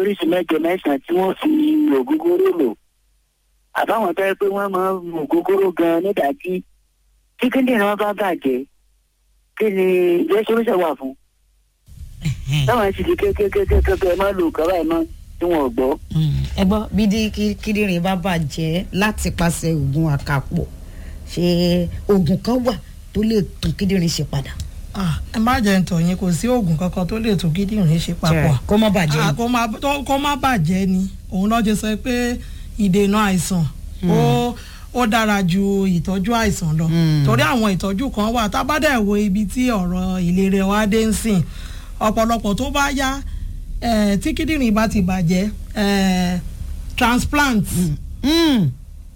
oríṣi mẹ́jọ mẹ́sàn-án tí wọ́n fi ògógóró lò àbáwọn tó yẹ pé wọ́n máa ń mu ògógóró gan nídàájí tí kíndìnrín wọn bá bàjẹ́ kí ni ìjẹ́ solution wà fún táwọn sì di kékékékéké má lò kọ́ báyìí mọ́ tí wọ́n gbọ́. ẹ gbọ́ bí dí kí- kíndìnrín bá bàjẹ́ láti pàṣẹ oògùn àkàpọ̀ ṣe oògùn kan wà tó lè tún kíndìnrín ṣe padà. Ah, ẹ má jẹ́ ntọ̀ yín kò sí oògùn kankan tó lè tún kíndìnrín ṣe papọ̀ kó má bàjẹ́ Ah, kó má tó- kó má bàjẹ́ ni òun lọ́ọ́ ṣe sọ pé ìdènà àìsàn ó ó dára ju ìtọ́jú àìsàn lọ Mm. torí àwọn ìtọ́jú kan wà tá a bá dẹ̀ wo ibi tí ọ̀rọ̀ ìlera wa dé ń sìn ọ̀pọ̀lọpọ̀ tó bá yá eh, tí kíndìnrín bá ti bàjẹ́ eh, transplant Mm.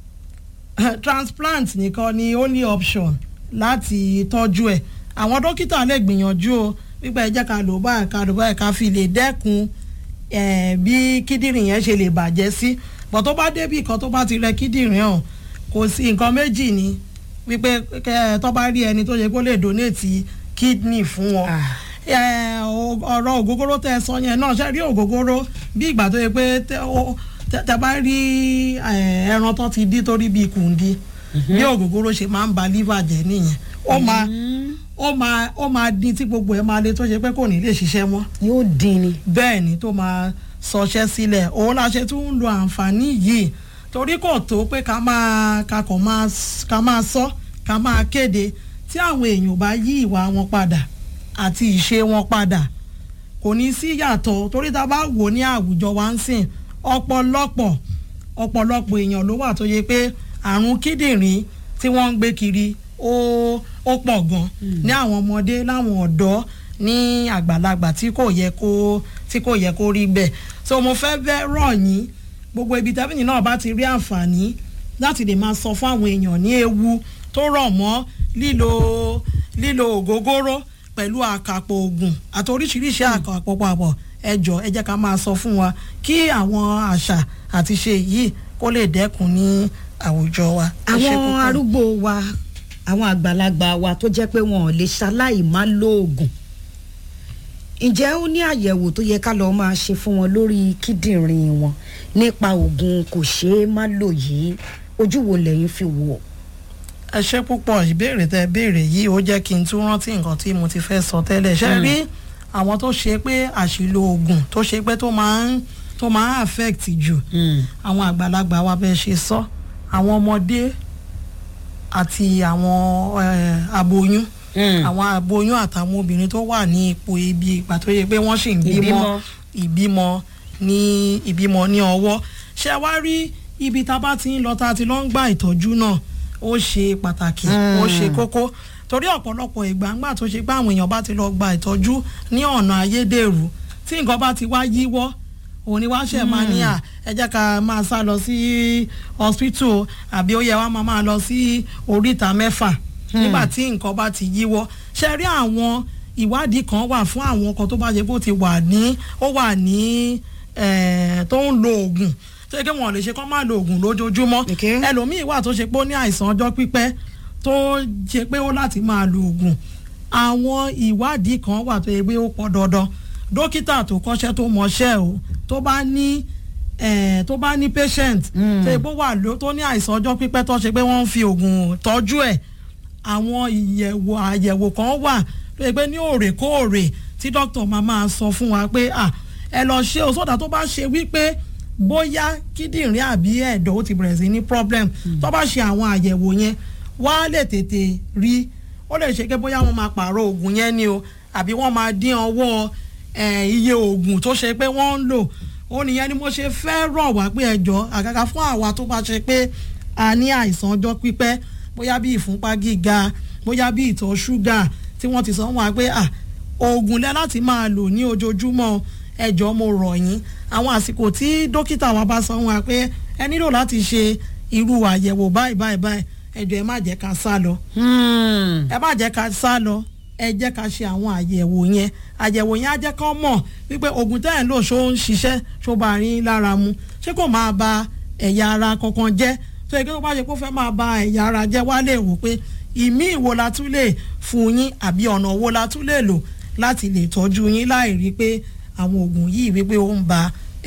transplant nìkan ni only option láti tọ́jú ẹ̀ àwọn dókítà lè gbìyànjú o wípé ẹ jẹ́ ká lò báyìí ká lò báyìí ká fi lè dẹ́kun eh, bí kíndìnrín yẹn ṣe lè bàjẹ́ sí bọ̀ tó bá débì kan tó bá ti rẹ kíndìnrín hàn kò sí nǹkan méjì ni wípé kẹ- tó bá rí ẹni tó yẹ kó lè donate kidney fún wọn Ah. Eh, o- ọ̀rọ̀ ògógóró tẹ́ ẹ sọ yẹn náà ṣe rí ògógóró bí ìgbà tó yẹ pé tẹ ó- tẹ- tẹ bá rí eh, ẹran tó ti dí torí bíi kùndí bí ògógóró ṣe máa ń ba liver jẹ́ nìyẹn ó máa ó máa ó máa dín tí gbogbo ẹ̀ máa le tó ṣe pé kò ní lè ṣiṣẹ́ mọ́ yóò dín ni. bẹ́ẹ̀ ni tó máa sọṣẹ́ sílẹ̀ òun la ṣe tún ń lo àǹfààní yìí torí kò tó pé ká máa ká kàn máa s- ká máa sọ ká máa kéde tí àwọn èèyàn bá yí ìwà wọn padà àti ìṣe wọn padà kò ní sí yàtọ̀ torí tá a bá wò ní àwùjọ wa ń sìn ọ̀pọ̀lọpọ̀ ọ̀pọ̀lọpọ̀ èèyàn ló wà tó yẹ pé àrùn kíndìnrín tí wọ́n ń gbé kiri ó ó pọ̀ gan ní àwọn ọmọdé láwọn ọ̀dọ́ ní àgbàlagbà tí kò yẹ kó tí kò yẹ kó rí bẹ́ẹ̀ so mo fẹ́ bẹ́ rọ̀ yín gbogbo ibi tẹ́fìnì náà bá ti rí àǹfààní láti lè máa sọ fún àwọn èèyàn ní ewu tó rọ̀ mọ́ lílo lílo ògógóró pẹ̀lú àkàpọ̀ ògùn àti oríṣiríṣi àkàpọ̀ papọ̀ ẹ jọ̀ọ́ ẹ jẹ́ ká máa sọ fún wa kí àwọn àṣà àti ṣe yìí kó lè dẹ́kun ní àwùjọ wa. Ẹ ṣé àwọn púpọ̀. arúgbó wa àwọn àgbàlagbà wa tó jẹ́ pé wọn ò lè ṣaláì má lóògùn ǹjẹ́ ó ní àyẹ̀wò tó yẹ ká lọ́ọ́ máa ṣe fún wọn lórí kíndìnrín wọn nípa oògùn kò ṣeé má lò yìí ojú wo lẹ́yìn fi wò ó. ẹ ṣé púpọ̀ ìbéèrè tẹ béèrè yìí ó jẹ́ kí n tún rántí nǹkan tí mo ti fẹ́ sọ tẹ́lẹ̀ ṣe rí àwọn tó ṣe pé àṣìlò oògùn tó ṣe pé tó máa ń tó máa ń affect jù àwọn àgbàlagbà wa bẹ́ẹ̀ ṣe sọ àwọn ọmọdé àti àwọn eh, aboyún àwọn aboyún àtàwọn obìnrin tó wà ní ipò ibi ìgbà tó yẹ pé wọ́n sì ń bímọ Ìbímọ. ìbímọ ní ìbímọ ní ọwọ́ ṣé wá rí ibi tá a bá ti ń lọ tá a ti lọ ń gba ìtọ́jú náà ó ṣe pàtàkì ó ṣe kókó torí ọ̀pọ̀lọpọ̀ ìgbà ńgbà tó ṣe pé àwọn èèyàn bá ti lọ gba ìtọ́jú ní ọ̀nà ayédèrú tí nǹkan bá ti wá yíwọ́ òun ni wá ṣe máa ní à ẹ jẹ́ ká máa sá lọ sí hospital àbí ó yẹ wá máa máa lọ sí oríta mẹ́fà nígbà tí nǹkan bá ti yíwọ́ ṣe rí àwọn ìwádìí kan wà fún àwọn kan tó bá ṣe bó ti wà ní ó wà ní eh, tó ń lo oògùn tó yẹ kí wọn lè ṣe kó máa lo oògùn lójoojúmọ́ Okay. ẹlòmíì wà tó ṣe pé ó ní àìsàn ọjọ́ pípẹ́ tó ṣe pé ó láti máa lo oògùn àwọn ìwádìí kan wà tó yẹ pé ó pọ̀ dandan dókítà tó kọ́ṣẹ́ tó mọṣẹ́ o tó bá ní eh, tó bá ní patient tó yẹ pé ó wà ló tó ní àìsàn ọjọ́ pípẹ́ tó ṣe pé wọ́n ń fi oògùn tọ́jú ẹ̀ àwọn ìyẹ̀wò àyẹ̀wò kan wà tó yẹ pé ní òrèkóòrè tí dókítà máa máa sọ fún wa pé à ẹ lọ ṣe o sódà tó bá ṣe wípé bóyá kíndìnrín àbí ẹ̀dọ̀ ó ti bẹ̀rẹ̀ sí ní problem tó bá ṣe àwọn àyẹ̀wò yẹn wá lè tètè rí ó lè ṣe pé bóyá wọ́n máa pààrọ̀ oògùn yẹn ni o àbí wọ́n máa dín ọwọ́ eh, iye oògùn tó ṣe pé wọ́n ń lò ó nìyẹn ni mo ṣe fẹ́ rọ̀ wá pé ẹjọ́ àgàgà fún àwa tó bá ṣe pé a ní àìsàn ọjọ́ pípẹ́ bóyá bí ìfúnpá gíga bóyá bí ìtọ̀ ṣúgà tí wọ́n ti sọ wọn wá pé à oògùn lẹ láti máa lò ní ojoojúmọ́ ẹjọ́ mo rọ̀ yín àwọn àsìkò tí dókítà wa bá sọ wọn wá pé ẹ nílò láti ṣe irú àyẹ̀wò báyìí báyìí báyìí ẹjọ́ ẹ má jẹ́ ká sá lọ ẹ má jẹ́ ká sá lọ ẹ jẹ́ ká ṣe àwọn àyẹ̀wò yẹn àyẹ̀wò yẹn á jẹ́ kán mọ̀ wípé oògùn tẹ́ ẹ̀ ń lò ṣó ń ṣiṣẹ́ ṣó bá rí lára mu ṣé kò máa ba ẹ̀yà ara kankan jẹ́ tó yẹ kí wọ́n bá ṣe kó fẹ́ máa ba ẹ̀yà ara jẹ́ wá lè wò pé ìmí ìwo la tún lè fún yín àbí ọ̀nà wo la tún lè lò láti lè tọ́jú yín láì rí pé àwọn oògùn yìí wípé ó ń ba